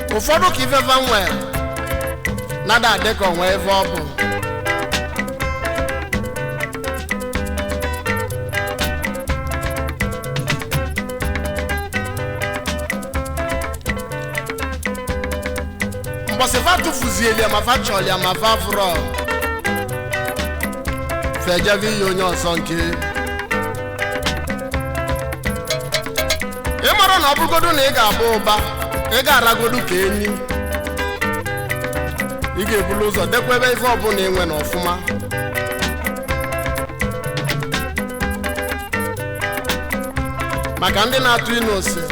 ụfọdụ ka ifefe nwere nada adị ka onwe ebe ọ bụ mbọsị fa tụfuzieli ya ma fa chọrọ ya ma fa fụrọ fejebe iyi onye ọzọ nke ị mara na ọ bụrụgodu na ị ga-abụ ụba ị ga-aragodu ka enyi ị ga-ebulu ụzọ dekwa ebe ife ọbụla ị nwe na ọfụma maka ndị na-atụ ịnụ ose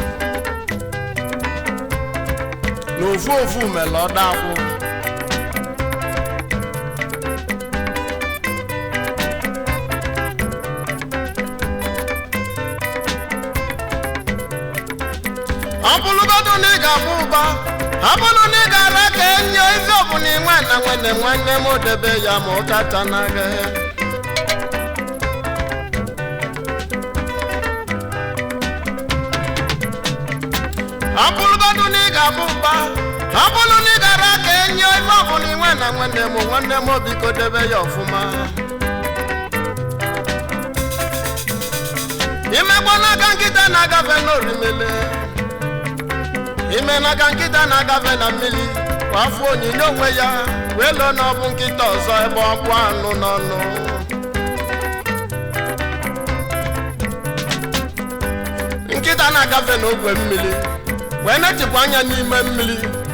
na ofu ofu mere ọda akwụ ọ bụrụgodu na ị ga-abụ ụba ọ bụrụ na ị gara ka enyo ife ọbụla inwe na nwene nwanne m debe ya ma ụtata n'agha ọ bụrụgodu na ị ga-abụ ụba ọ bụrụ na ị gara ka enyo ife ọbụla inwe na nwanne m nwanne m biko debe ya ọfụma imegbo n'aka nkịta na-agafe n'orimele ime n'aka nkịta na-agafe na mmiri kwa afọ onyinye onwe ya wee lụọ na ọ bụ nkịta ọzọ ebe ọ bụ anụ n'ọnụ nkịta na-agafe n'ogwe mmiri wee na-echekwa anya n'ime mmiri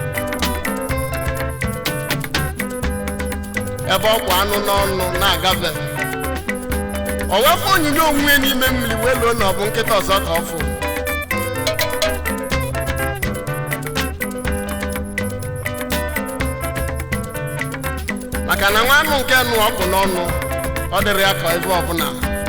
ebe ọ bụ anụ n'ọnụ na-agafe o wefụ onyinye onwe ya n'ime mmiri wee lụọ na ọ bụ nkịta ọzọ ka ọ fụ maka na nwa anụ nke nụ ọkụ n'ọnụ ọ dịrị ya ka ebe ọbụla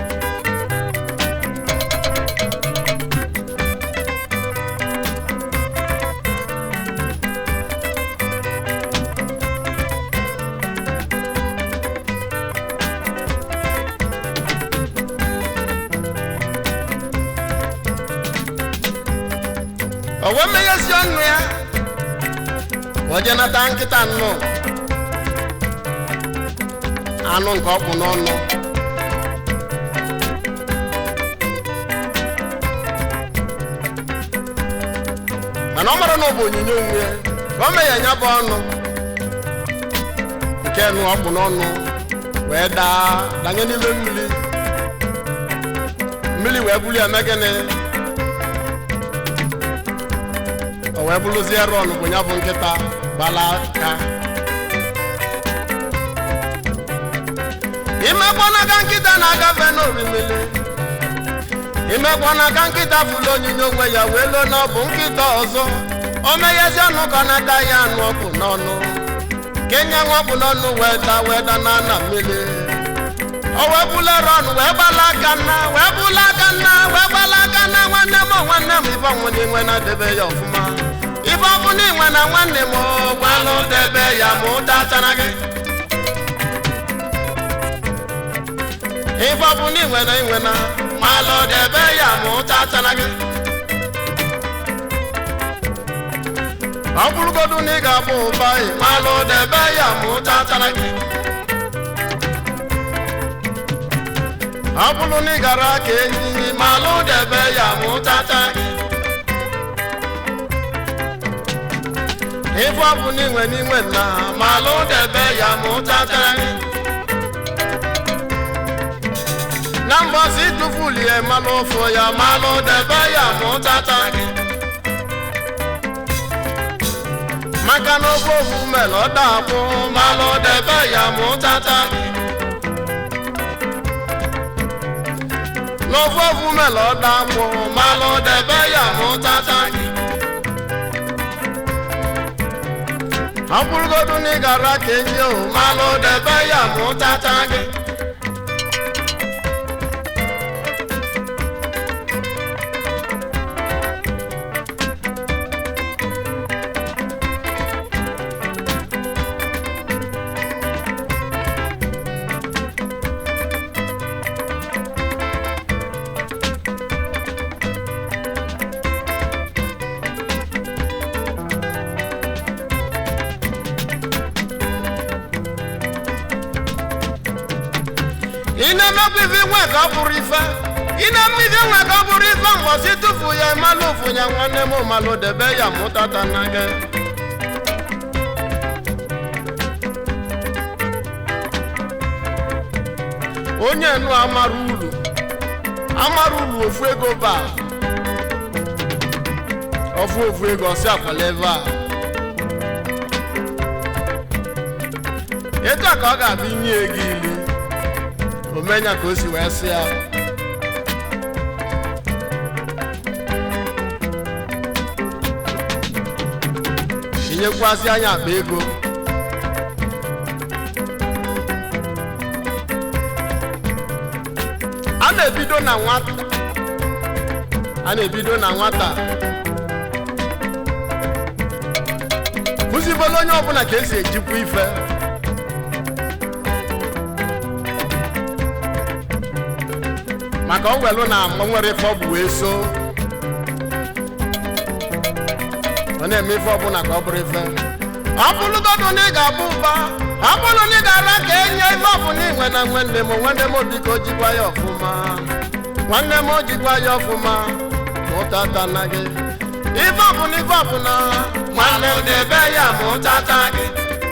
o wee meghezi ọnụ ya o jee nata nkịta nnụọ anụ nke ọkpụ n'ọnụ mana ọ mara na ọ bụ onyinye onwe ya ka o mee ya nya bụ ọnụ nke nụ ọkpụ n'ọnụ wee daa danye n'ime mmiri mmiri wee buli eme gịnị o wee bụrụzie rọn bụ ya bụ nkịta gbala aka imekpọ n'aka nkịta na-agafe n'orimiri imekpọ n'aka nkịta fụlụ onyinye onwe ya wee lụọ na ọ bụ nkịta ọzọ o meghezi ọnụ ka ọ nata ya anụ ọkụ n'ọnụ kenye nwa ọkụ n'ọnụ wee da wee da na ana mmiri o wee bulere ọnụ wee gbala aka nna wee bula aka nna wee gbala aka nna nwanne m nwanne m ife ọnwụ n'inwe na-edebe ya ọfụma ife ọbụ n'inwe na nwanne m gbalụ debe ya ma ụda tara gị ife ọbụ na inwe na inwe na ma lụ debe ya ma ụta tara gị ọ bụrụgodu na ị ga-abụ ụba ị ma lụ debe ya ma ụta tara gị ọ bụrụ na ị gara ka enyi ma lụ debe ya ma ụta tara gị ife ọbụ na inwe na inwe na ma lụ debe ya ma ụta tara gị na mbọsị tụfulie malụ ofu ya malụ debe ya mụtata gị maka na ofe ofu mere ọ dakwụ malụ debe ya mụtata gị n'ofe ofu mere ọ dakwụ malụ debe ya mụtata gị ọ bụrụgodu na ị gara ka enyi o malụ debe ya mụtata gị na-emekwa ife nwe ka ọ bụrụ ife ị na-eme ife nwe ka ọ bụrụ ife mgbọsi tufu ya ịmalụ ụfụ ya nwanne m malụ debe ya mụtata na gị onye nu amara ulu amara ulu ofu ego ba ofu ofu ego ọsị akwala ebe a etu a ka ọ ga-abịa inye ego ilu omenya ka o si wee sị ya tinyekwasị anya akpa ego a na-ebido na nwata a na-ebido na nwata kụzibolo onye ọbụla ka esi ejikwa ife maka ọ welu na mgbe nwere ife ọ bụ wee so ọ na-eme ife ọbụla ka ọ bụrụ ife ọ bụrụgodu na ị ga-abụ ụba ọ bụrụ na ị ga-ara ka enye ife ọbụla inwe na nwanne m nwanne m biko jikwa ya ọfụma nwanne m jikwa ya ọfụma mụtata na gị ife ọbụla ife ọbụla nwanne m debe ya mụtata gị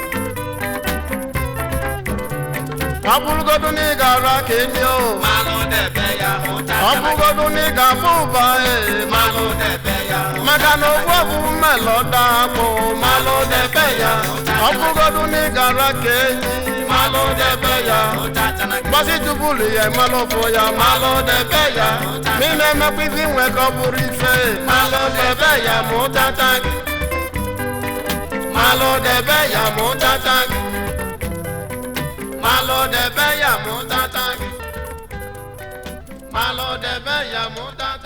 ọ bụrụgodu na ị ga-ara ka enye o Malụ debe ya ọ ụtata bụrụgodu na ị ga-abụ ụba ee Malụ debe ya maka na ogbu ọbụ mmelọda akpụ malụ debe ya ọ bụrụgodu na ị gara ka enyi malụ debe ya ụtata na gbasi tubulu ya malụ fụ ya malụ debe ya ma ị na-emekwa ife inwe ka ọ bụrụ ife malụ debe ya ma ụtata gị malụ debe ya ma ụtata gị malụ debe ya ma ụtata gị malụ debe ya ma ụtata